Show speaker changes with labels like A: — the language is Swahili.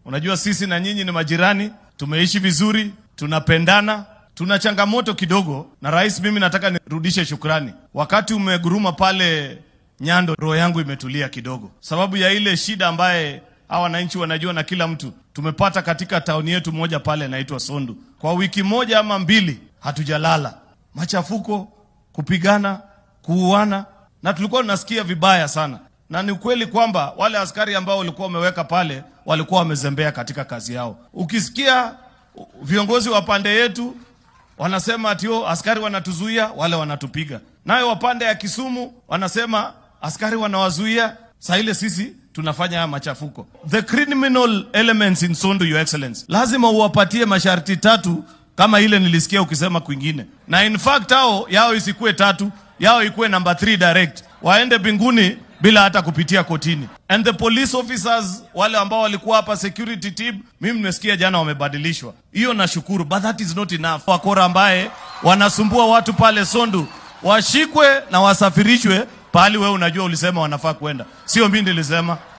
A: Unajua sisi na nyinyi ni majirani, tumeishi vizuri, tunapendana. Tuna changamoto kidogo na rais, mimi nataka nirudishe shukrani. Wakati umeguruma pale Nyando, roho yangu imetulia kidogo, sababu ya ile shida ambaye hawa wananchi wanajua na kila mtu tumepata katika tauni yetu moja pale inaitwa Sondu. Kwa wiki moja ama mbili hatujalala, machafuko, kupigana, kuuana, na tulikuwa tunasikia vibaya sana, na ni ukweli kwamba wale askari ambao walikuwa wameweka pale walikuwa wamezembea katika kazi yao. Ukisikia viongozi wa pande yetu wanasema atio askari wanatuzuia, wale wanatupiga, nayo wapande ya Kisumu wanasema askari wanawazuia, saa ile sisi tunafanya haya machafuko. The criminal elements in Sondu, your excellency, lazima uwapatie masharti tatu kama ile nilisikia ukisema kwingine, na in fact hao yao isikuwe tatu, yao ikuwe number 3 direct, waende mbinguni bila hata kupitia kotini. And the police officers wale ambao walikuwa hapa security team, mimi nimesikia jana wamebadilishwa, hiyo nashukuru, but that is not enough. Wakora ambaye wanasumbua watu pale Sondu washikwe na wasafirishwe pahali wewe unajua ulisema wanafaa kwenda, sio mimi nilisema.